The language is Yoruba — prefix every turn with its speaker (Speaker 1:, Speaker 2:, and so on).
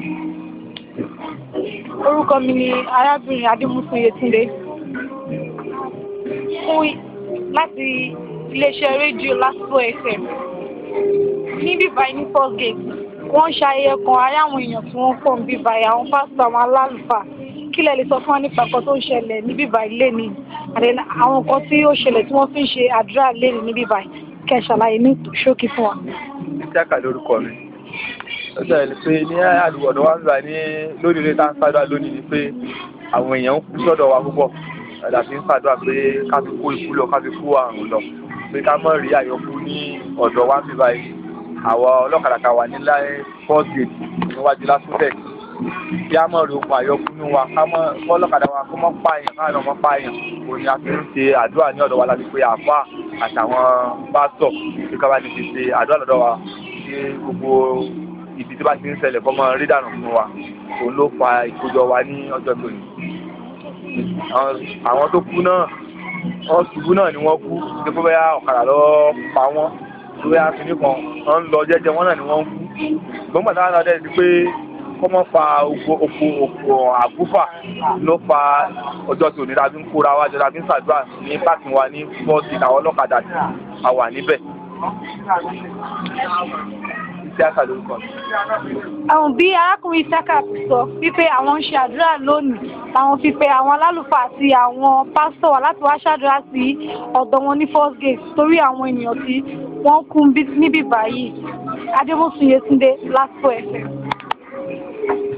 Speaker 1: orúkọ mi ni arábìnrin adémúsùn yétúndé fún láti iléeṣẹ́ rédíò lásìkò fm níbí báyìí ní first gate wọ́n ń ṣayẹyẹ kan ará àwọn èèyàn tí wọ́n pọ̀ níbí báyìí àwọn pásítọ̀ àwọn alálùfáà kí lẹ lè sọ fún wa nípa nǹkan tó ń ṣẹlẹ̀ níbí báyìí lénìí àti àwọn nǹkan tí ó ṣẹlẹ̀ tí wọ́n fi ń ṣe àdúrà lénìí níbí báyìí kẹ́ ẹ ṣàlàyé ní ṣókí fún wa.
Speaker 2: ìjákà lórúkọ mi ó ṣẹlẹ̀ ni pé ní àdúgbò ọ̀dọ̀ wa ń gbà ní lórí ilé tá ń ṣàdúrà lónìí ni pé àwọn èèyàn ń kú sọ́dọ̀ wa púpọ̀ ẹ̀dà fi ń ṣàdúrà pé ká fi kó ikú lọ ká fi kó àrùn lọ pé ká mọ̀ rí àyọkú ní ọ̀dọ̀ wa ń bí báyìí àwọn ọlọ́kadà kan wà nílẹ̀ first gate níwájú lásùtẹ̀ kí á mọ̀ rí ogun àyọkú ní wa ká mọ̀ ọlọ́kadà wa kó mọ̀ pààyàn káàdọ̀ mọ̀ pààyàn òun ni a fi ń ṣe àdúrà ní ọ̀dọ̀ wa láti pé àfà àtàwọn pásítọ̀ kí ká bá ti fi ṣe àdúrà lọ́dọ̀ wa kí gbogbo ibi tí bá ti ń ṣẹlẹ̀ kọ́ mọ́ rí dànù fún wa òun ló fa ìkójọ wa ní ọjọ́ tó ní. àwọn tó kú náà wọ́n ṣubú náà ni wọ́n kú ní pé bóyá ọ̀kadà lọ pa wọ́n bóyá kìnnì kan wọ́n ń lọ jẹ́jẹ́ wọ́n náà ni wọ́n ń kú. gbọ́ngbà táwọn náà dẹ̀ ti pé kọ́ mọ́ fa oko oko oko àgúfà ló fa ọjọ́ tó ní tàbí ń kóra wa jọ tàbí ń ṣàdúrà ní páàkì wa ní fọ́ọ̀tì àwọn ọlọ́kadà tí a wà níbẹ̀ ìṣáká lórúkọ mi.
Speaker 1: àwọn bí arákùnrin ìṣáká ti sọ wípé àwọn ń ṣe àdúrà lónìí làwọn fi pe àwọn alálùfáà àti àwọn pásítọ̀ wá láti wá ṣàdúrà sí ọ̀dọ̀ wọn ní first gate torí àwọn ènìyàn tí wọ́n kú níbí báyìí adébósùn yétúndé lásìkò ẹ̀fẹ̀.